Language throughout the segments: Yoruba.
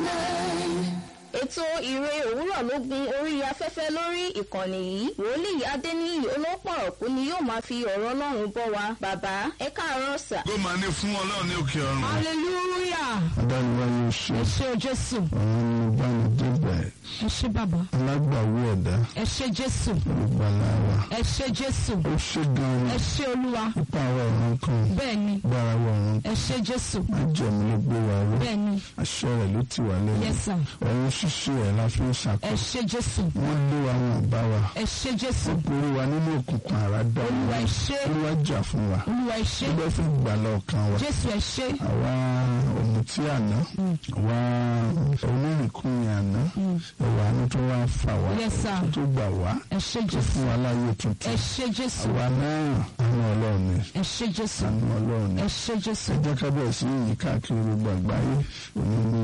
nine. ètò ìre òwúrọ̀ ló gun orí afẹ́fẹ́ lórí ìkànnì yìí wòlíì adéníyì olópọ̀rọ̀kú ni yóò máa fi ọ̀rọ̀ ọlọ́run bọ́ wa bàbá ẹ káàárọ̀ sà. kó máa ní fún ọlọ́run ní òkè ọ̀run. hallelujah adániwáyé ṣe ẹ ṣé o jésù àwọn olùbánidébẹ̀ ẹ ṣé bàbá alágbàwí ẹ̀dá ẹ ṣé jésù olùgbàlà wa ẹ ṣé jésù ó ṣe gan-an ẹ ṣé olúwa nípa àwọn ọ̀run kan bẹ́ẹ̀ ni gbára wa ọ̀run ẹ ṣé jésù májẹ̀mú ló gbé wa ró bẹ́ẹ̀ ni àṣẹ rẹ̀ ló ti wà lẹ́yìn yes sir ọ̀run ṣíṣe ẹ̀ la fi ń ẹ ṣàkóso ṣé jésù wọ́n lé wa wọn bá wa ẹ ṣé jésù orí wa nínú òkùnkùn àràdá olúwa ẹ ṣé olúwa jà fún wa olúwa ẹ ṣé ó fún ìgbàlà ọkàn wa jésù ẹ ṣé àwa ọ̀mùtí àná àwa onírìnkùnrin àná ẹ̀wà àánú tó wá fà wá yes sir tó gbà wá ẹ ṣé tó jésù fún wa láyé ẹ tuntun ṣé jésù àwa náà àánú ọlọ́run ni ẹ ṣé jésù àánú ọlọ́run ni ẹ ṣé jésù ẹ jẹ́ ká bẹ̀rẹ̀ sí yìí káàkiri gbogbo àgbáyé òní ní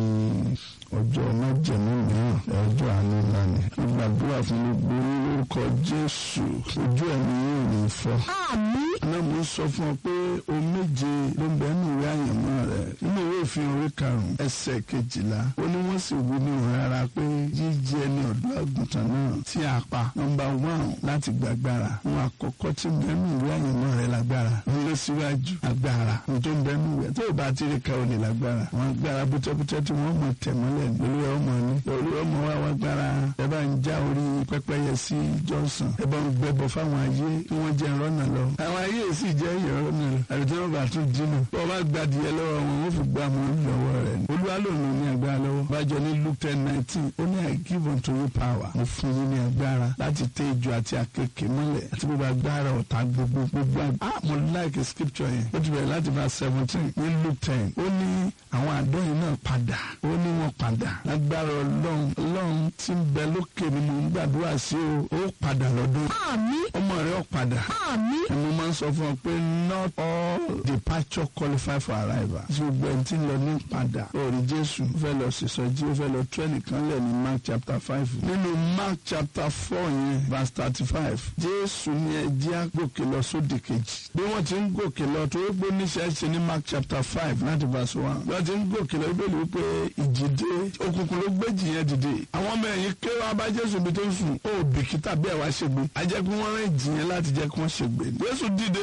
ọjọ́ májẹ̀mú mìíràn ọjọ́ àánú ńlá ni mo gbàdúrà fún gbogbo yín lórúkọ jésù ojú ẹ̀mí yóò ní fọ́. àmín náà mo sọ fún ọ pé o méje ló ń bẹ nínú ìwé àyànmọ́ rẹ nínú ìwé òfin orí karùn-ún ẹsẹ̀ kejìlá ó ní wọ́n sì wí ní òun rárá pé jíjẹ ní ọ̀dọ́ àgùntàn náà tí a pa nọ́mbà wán láti gbàgbára wọn àkọ́kọ́ tí ń bẹ nínú ìwé àyànmọ́ rẹ lágbára ń lé síwájú agbára ní tó ń bẹ nínú ìwé tó o bá ti rí ka ò lè lágbára wọn agbára bútẹ́bútẹ́ tí wọ́n mọ̀ tẹ̀ mọ́lẹ̀ lórí ọmọ ní lórí ọmọ wa wá gbára ẹ bá ń já orí pẹ́pẹ́yẹ sí Johnson ẹ bá ń gbẹbọ fáwọn ayé kí wọ́n jẹ́ ìrọ́nà lọ àwọn ayé sì jẹ́ ìrọ́nà lọ àbí tí wọ́n bá tún dínà bọ́ bá gbadìyẹ lọ́wọ́ wọn wọ́n fi gbá mọ́ lọ́wọ́ rẹ̀ ni olúwa lòun ní agbára lọ́wọ́ bájọ ní Luke ten nineteen ó ní I give unto you power mo fún yín ní agbára láti tẹ ejò àti àkekè mọ́lẹ̀ àti gbogbo agbára ọ̀tá gbogbo gbogbo agbára ah mo like scripture yẹn ó ti bẹ̀rẹ̀ láti verse seventeen ní Luke ten ó ní àwọn àdóyìn náà padà ó ní wọn padà lágbára ọlọ́run ọlọ́run tí ń bẹ lókè ni mo ń gbàdúrà sí o ó padà lọ́dún àmín ọmọ rẹ ó padà àmín mo máa ń sọ fún ọ pé not all departure qualify for arrival. tí gbogbo ẹni tí ń lọ ní padà orí jésù ó fẹ́ lọ sísọjí ó fẹ́ lọ tú ẹnìkan lẹ̀ ní mark chapter five. nínú mark chapter four yẹn verse thirty five jésù ní ẹjẹ́ àgòkè lọ sódì kejì. bí wọ́n ti ń gòkè lọ tó ó gbó níṣẹ́ ṣe ní mark chapter five láti verse one. bí wọ́n ti ń gòkè lọ ibẹ̀ ló pé ìjì dé òkùnkùn ló gbé jì yẹn dìde. àwọn ọmọ ẹ̀yìn ké wá bá jésù bí tó ń sùn ó bìkítà bí ẹ̀ wá ṣègbè. ajẹ́kùn wọn rìn jì yẹn láti jẹ́ kí wọ́n ṣègbè. jésù dìde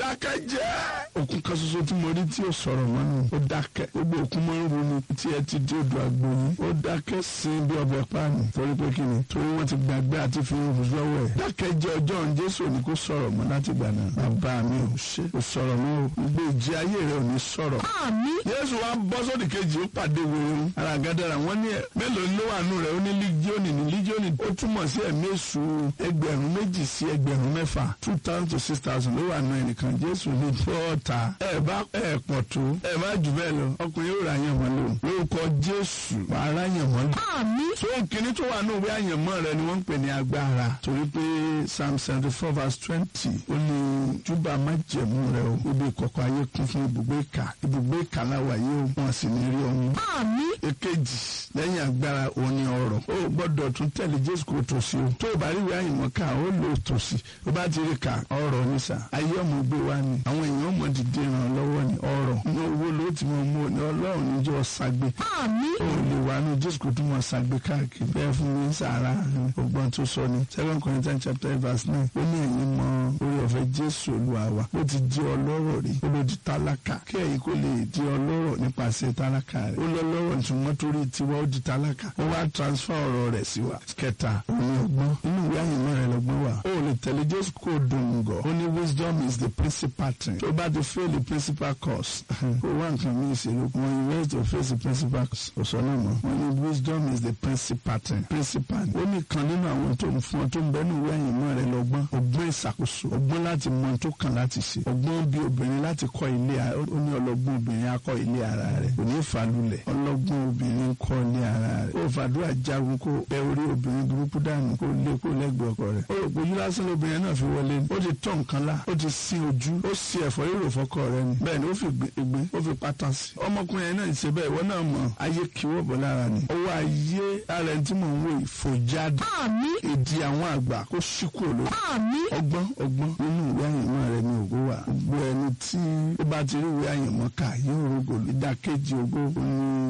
ìdákẹ́jẹ́ òkun kan ṣoṣo tí mo rí tí ó sọ̀rọ̀ mọ́nù ó dákẹ́ gbogbo òkun máa ń ronú tí ẹ ti dé odò àgbòyìn ó dákẹ́ sin bí ọbẹ̀ páànù torí pé kí ni torí wọ́n ti gbàgbé àti fi hàn lọ́wọ́ ẹ̀ dákẹ́jẹ́ ọjọ́ òun jésù ní kó sọ̀rọ̀ mọ́ láti gbà náà bàbá mi ò ṣe kò sọ̀rọ̀ mọ́ o gbogbo ìjì ayé rẹ̀ ò ní sọ̀rọ̀ àmín jésù wa bọ́ sódì kejì ó pàdé wẹ̀rẹ̀ ara gádàrà wọ́n ní ẹ̀ mélòó ló wà nù rẹ̀ ó ní lígíọ́nì ní lígíọ́nì ó túmọ̀ sí ẹ̀mí èṣù ẹgbẹ̀rún méjì sí ẹgbẹ̀rún mẹ́fà two thousand to six thousand ló wà nù ẹnìkan jésù ní bọ́ọ̀tà ẹ̀ bá ẹ̀ pọ̀ tó ẹ̀ má jù bẹ́ẹ̀ lọ ọkùnrin yóò ra yàn wọ́n lò lórúkọ jésù wàá ra yàn wọ́n lò. àmín so kìnní tó wà nù ìwé àyànmọ́ rẹ ni wọ́n ń pè ní agbára torí pé psalm seventy four verse twenty ó ní júbà májẹ̀mú rẹ o ibi ìkọ̀kọ̀ ayé kún fún ibùgbé ìkà ibùgbé ìkà láwà yìí ó wọn sì ní rí ọmú àmín èkejì lẹ́yìn agbára òní ọ̀rọ̀ ó gbọ́dọ̀ tún tẹ̀lé jésù kó tòsí o tó o bá rí ìwé àyìnbọn ká ó lò tòsí o bá ti rí ká ọ̀rọ̀ ní sà ayé ọmọ gbé wa ni àwọn èèyàn mọ̀ dìde ràn lọ́wọ́ ni ọ̀rọ̀ ní owó ló ti mọ̀ mọ́ ni ọlọ́run níjọ́ ṣàgbé àmín ó lè wà ní jésù kó tún mọ̀ ṣàgbé káàkiri bẹ́ẹ̀ fún mi sàrà ọgbọ́n tó sọ ni second corinthians chapter eight verse nine ó ní ẹ̀yin mọ orí ọ̀fẹ́ jésù olúwa wa ó ti di ọlọ́rọ̀ rí ó ló di tálákà kí ẹ̀yin kó lè di ọlọ́rọ̀ nípasẹ̀ tálákà rẹ̀ ó lọ lọ́rọ̀ ṣùgbọ́n torí tiwa ó di tálákà ó wá transfer ọ̀rọ̀ rẹ̀ sí wa kẹta òun ọgbọ́n inú ìwé àyìnbó rẹ̀ lọ́gbọ́n wà ó lè tẹ̀lé jésù kó dùn gọ̀ ó ní wisdom is the principal thing tó bá ti fail the principal course ó wá nǹkan mí ìṣèlú wọn ìwé to face the principal course kò sọ náà mọ́ wọn ní wisdom is the principal thing principal ó ní kan nínú àwọn tó ń fún ọ tó ń bẹ ní ìwé àyìnbó rẹ̀ lọ́gbọ́n ọgbọ́n ìṣàkóso ọgbọ́n láti mọ tó kàn láti ṣe ọgbọ́n bí obìnrin láti kọ́ ilé ó ní ọlọ́gbọ́n obìnrin akọ́ ilé ara rẹ̀ kò ní ìfàlùlẹ̀ ọlọ́gbọ́n obìnrin kọ́ ilé ara rẹ̀ ó fàdúrà jagun kó bẹ orí obìnrin burúkú dànù kó lé kó lẹ́gbẹ̀ẹ́ ọkọ rẹ̀ ó rò pé ojú lásán lóbìnrin náà fi wọlé ni ó ti tọ̀ nǹkan lá ó ti sin ojú ó sì ẹ̀fọ́ rírò fọkọ rẹ̀ ni bẹ́ẹ̀ ni ó fi gbé ó fi pátá sí ọmọkùnrin yẹn náà ṣe bẹ́ẹ̀ ìwọ náà mọ̀ ayé kíwọ́ bọ̀ lára ni ọwọ́ ayé ara ẹni tí mò ń wò ìfòjáde àmín èdè àwọn àgbà kó ṣíkú òlò àmín ọgbọ́n ọgbọ́n nínú ìwé àyànmọ́ rẹ ní ògo wà gbogbo ẹni tí ó bá ti rí ìwé àyànmọ́ kà yóò rògbò ìdákejì ògo ní olè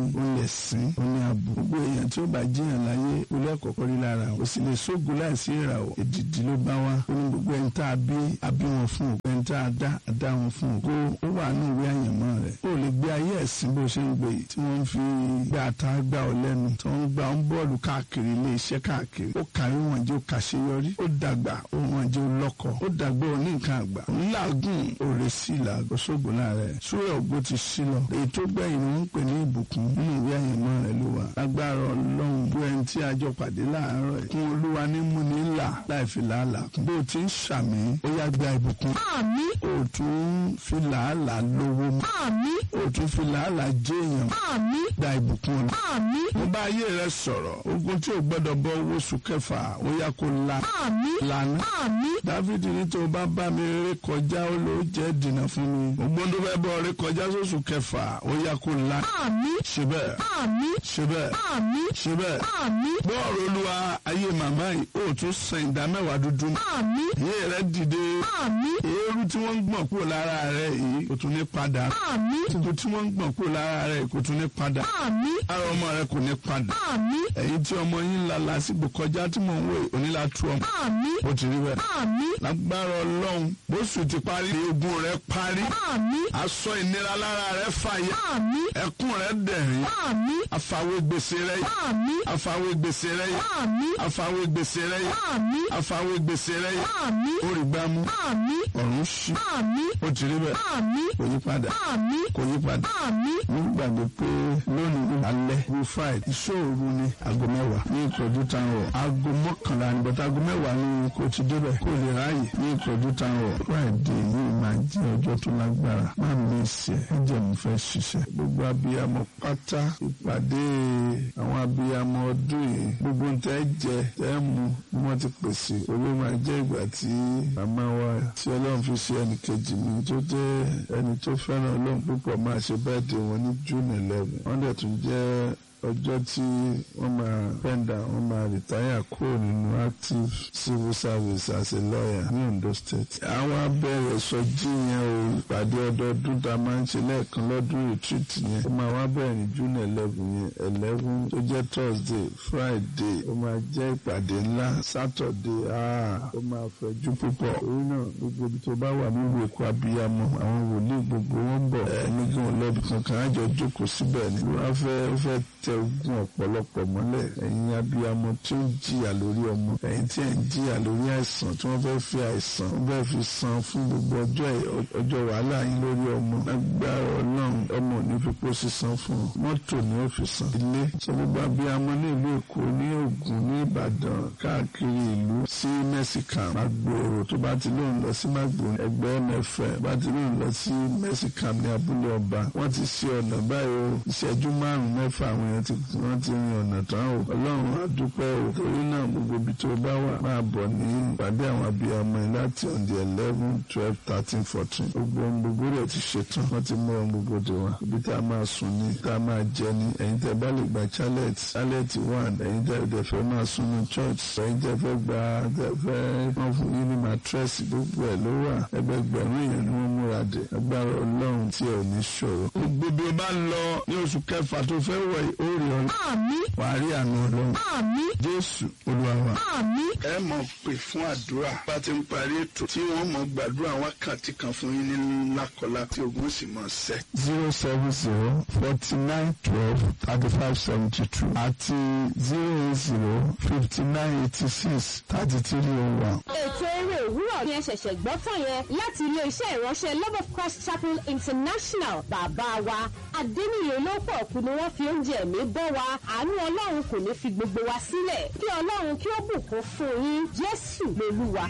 ẹ̀sìn ó ní ààbò gbogbo èèyàn tí ó bá jíyàn láyé olú ẹ̀kọ́kọ́ rí lára o sì lè sógun láìsí ìràwọ̀ èdìdì ló bá wá ó ní gbogbo ẹni tá a bí a bí wọn fún o ẹni tá a dá a dá wọn fún o kó ó wà ní ìwé àyànmọ́ rẹ̀ ó lè gbé ayé ẹ̀sìn bó ṣe ń gbé yìí tí wọ́n fi gbé ata gbá ọ lẹ́nu tí wọ́n ń gbá ọ ń bọ́ọ̀lù káàkiri ilé iṣẹ́ káàkiri ó kàwé wọn jẹ́ ó kàṣeyọrí ó dàgbà ó wọn jẹ́ ó lọ́kọ ó dàgbà ó ní nǹkan àgbà ńláàgùn òrè sí làgọ́ sógun láàrẹ̀ súrẹ̀ ògbó ti sí lọ èyí tó gbẹ̀yìn ni wọ́n ń pè ní ìbùkún nínú ìwé àyànmọ́ rẹ̀ ló wà agbára ọlọ́run bó ẹni tí a jọ pàdé láàárọ̀ ẹ̀ kún olúwa ní múni ńlá láì fi làálàá kún bó o ti ń ṣàmì ó yá gba ìbùkún àmín o tún fi làálàá lówó mọ́ àmín o tún fi làálàá jẹ́ èèyàn àmín gba ìbùkún ọ̀la àmín mo bá ayé rẹ sọ̀rọ̀ ogun tí o gbọ́dọ̀ bọ́ owó oṣù kẹfà ó yá kó la àmín lànà àmín dáfídì ní tó o bá bá mi ré kọjá ó ló jẹ́ dènà fún mi ògbón tó fẹ́ bọ́ ré kọjá sóṣù kẹfà ó yá kó la àmín ṣe bẹ́ẹ̀ àmín ṣe bẹ́ẹ̀ àmín ṣe bẹ́ẹ̀ àmín bọ́ọ̀rù olúwa ayé màmá yìí ó tún san ìdá mẹ́wàá dúdú àmín ayé rẹ dìde àmín eérú tí wọ́n ń gbọ̀n kúrò lára rẹ yìí kò tún ní padà àmín tuntun tí wọ́n ń gbọ̀n kúrò lára rẹ kò tún ní padà àmín ara ọmọ rẹ kò ní padà àmín ẹ̀yin tí ọmọ yín la lásìkò kọjá tí mò ń wò onílà tú ọmọ àmín ó ti rí bẹ́ẹ̀ àmín lágbára ọlọ́run bóṣù ti parí egun rẹ parí àmín aṣọ ìnira lára rẹ fàyà àmín ẹkún rẹ dẹ̀rín àmín àfàwé gbèsè rẹ yìí àmín àfàwé gbèsè rẹ yìí àmín àfàwé gbèsè rẹ yìí àmín àfàwé gbèsè rẹ yìí àmín ó rí gbámú àmín ọ̀run ṣí àmín ó ti rí bẹ́ẹ̀ àmín kò yí padà àmín kò yí padà àmín nígbàgbé pé lónìí alẹ́ ní friday ìṣòro ní aago mẹ́wàá ní ìtọ́jú táwọn aago mọ́kànlá ní bọ́tà aago mẹ́wàá ní kò ti débẹ̀ kò lè ráàyè ní ìtọ́jú táwọn friday yìí máa jẹ́ ọjọ́ tó lágbára máa mi ṣe ẹ̀jẹ̀ mi fẹ́ ṣiṣẹ́ gbogbo abiyamọ pátá ìpàdé àwọn abiyamọ ọdún yìí gbogbo ń tẹ́ jẹ tẹ́ mu bí wọ́n ti pèsè owó máa jẹ́ ìgbà tí màmá wa tí ọlọ́run fi ṣe ẹnì kejì mi tó jẹ́ ẹni tó fẹ́ràn ọlọ́run púpọ̀ máa ṣe bẹ́ẹ̀ dé wọn ní june eleven wọ́n dẹ̀ tún jẹ́ ọjọ́ tí wọ́n máa pẹ́ndà wọ́n máa rìtáyà kúrò nínú active civil service as a lawyer ní Ondo state. àwọn abẹ́rẹ́ sọjí yẹn o ìpàdé ọdọọdún tá a máa ń ṣe lẹ́ẹ̀kan lọ́dún retreat yẹn ó máa wá bẹ̀rẹ̀ ní june eleven yẹn eleven tó jẹ́ thursday friday ó máa jẹ́ ìpàdé ńlá saturday ah ó máa fẹ̀jú púpọ̀ orí náà gbogbo ibi tó bá wà nílùú èkó abiyamọ àwọn wòlíì gbogbo wọn ń bọ̀ ẹ̀ nígbà wọn lọ́bi kankan á jọ jókòó síbẹ̀ ni wọ́n fẹ́ fẹ́ tẹ ogun ọ̀pọ̀lọpọ̀ mọ́lẹ̀ ẹ̀yin abiyamọ tí ó ń jìyà lórí ọmọ ẹ̀yin tí ẹ̀ ń jìyà lórí àìsàn tí wọ́n fẹ́ fi àìsàn wọ́n fẹ́ fi san fún gbogbo ọjọ́ ọjọ́ wàhálà yín lórí ọmọ agbára ọlọ́run ọmọ ò ní fi pọ́ sísan fún ọ mọ́tò ní ó fi san ilé sọ gbogbo abiyamọ ní ìlú èkó ní ògùn ní ìbàdàn káàkiri ìlú sí mẹ́síkà magboro tó bá ti lóun lọ sí magboro ẹgbẹ́ mẹ́fẹ́ bá ti lóun lọ sí mẹ́síkà ní abúlé ọba wọ́n ti ṣe ọ̀nà báyìí o ìṣẹ́jú márùn-ún mẹ́fà àwọn èèyàn ti wọ́n ti rin ọ̀nà tán o ọlọ́run á dúpẹ́ o torí náà gbogbo ibi tó bá wà máa bọ̀ ní ìpàdé àwọn abiyamọ yìí láti on the eleven twelve thirteen fourteen gbogbo ohun gbogbo rẹ̀ ti ṣetán wọ́n ti mú ohun gbogbo dè wá ibi tá a máa sùn ní tá a máa jẹ ní ẹ̀yin tẹ́ bá lè gba chalet chalet one ẹ̀yin tẹ́ tẹ́ fẹ́ máa sùn ní church ẹ̀yin tẹ́ fẹ́ gba tẹ́ fẹ́ wọ́n fún yín ní mattress gbogbo ẹ̀ ló wà ẹgbẹgbẹ̀rún èèyàn ni wọ́n múra dé agbára ọlọ́run tí ẹ ò ní ṣòro. gbogbo bí o bá lọ ní oṣù kẹfà tó fẹ́ wọ̀ ó rí ọ àmín wàá rí àánú ọlọ́run àmín jésù olúwa wa. àmín ẹ mọ̀ pé fún àdúrà bá ti ń parí ètò tí wọ́n mọ̀ gbàdúrà wákàtí kan fún yín ní lákọlá tí ogun sì mọ̀ sẹ́. zero seven zero forty nine twelve thirty five seventy two àti zero eight zero fifty nine eighty six thirty three oh one. ètò eré òwúrọ̀ ni ẹ ṣẹ̀ṣẹ̀ gbọ́ tán yẹn láti ilé-iṣẹ́ ìránṣẹ́ love of christ chapel international bàbá wa adéníyè olóòpọ̀ kù ni wọ́n fi oúnjẹ ẹ̀mí bọ́ wa àánú ọlọ́run kò ní fi gbogbo wa sílẹ̀ kí ọlọ́run kí ó bùkún fún yín jésù lolúwa.